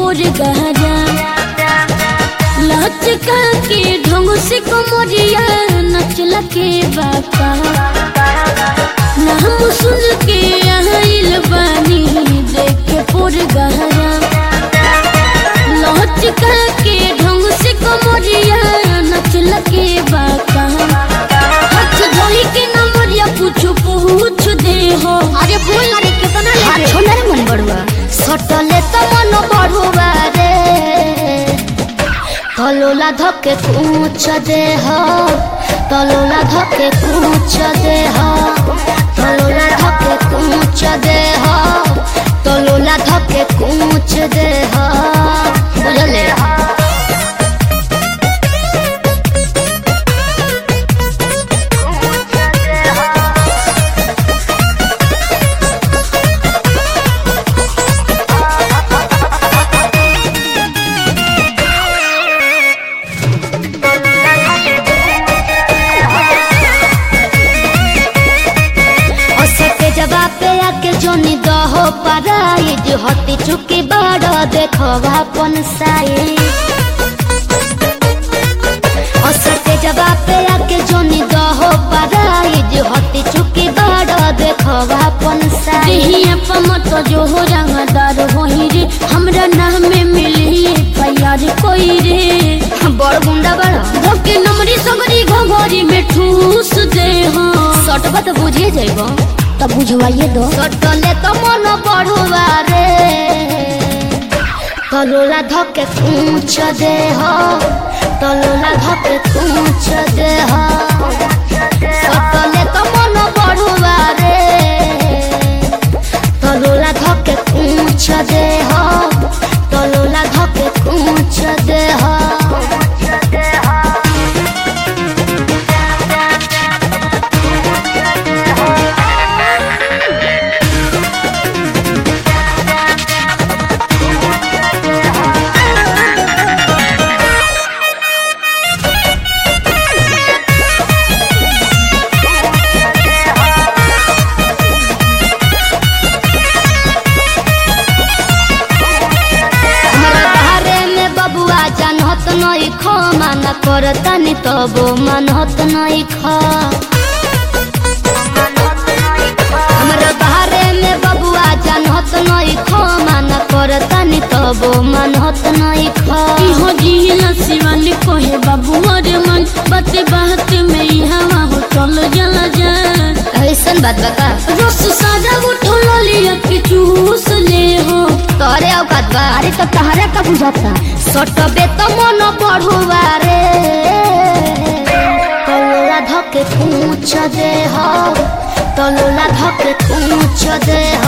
पोर गहरा लचका के ढंग से कमरिया नचला के बापा नाम सुन के आइल बानी देख के पोर गहरा लचका के ढंग से कमरिया नचला के बापा हाथ धोई के नंबरिया पूछ पूछ दे हो अरे बोल ना रे कितना ले हाथ छोड़ रे मन बड़ुआ सटले त मन बढुवा रे तलोला धके कुछ दे हो तलोला धके कुछ दे हो तलोला धके कुछ दे हो तलोला धके कुछ दे हो बुझले ओसके जवाब पे आके जोनी दहो पराई जो हती चुकी बड़ देखो अपन साई ओसके जवाब पे आके जोनी दहो पराई जो हती चुकी बड़ देखो अपन साई देहिया पमत जो हो रंगदार होही रे हमरा नाम में मिली फैयार कोई रे बड़ गुंडा बड़ धोके नमरी सगरी घोघरी में ठूस दे हो सटबा तो बुझिए जाइबो तब बुझवाइए दो सटले तो मन बढ़ुआ रे तलोला धके पूछ दे हो तलोला धके पूछ दे हो सटले तो मन बढ़ुआ रे तलोला धके पूछ दे हो तलोला धके पूछ दे हो हमरा बारे में बबुआ जानत नहीं खो मन करतनी तबो मनत नहीं खो हमरा बारे में बबुआ जानत नहीं खो मन करतनी तबो मनत नहीं खो इहो जिला शिवन कोहे बाबू अरे मन बात बात में ई हवा हो चल जला जा ऐसन बात बता रस सादा उठो लिया के चूस ले हो तोरे औकात बा अरे तो तहरा का बुझाता सटबे तो मन बढ़ुआ रे तलोला धके पूछ दे हो तलोला धके पूछ दे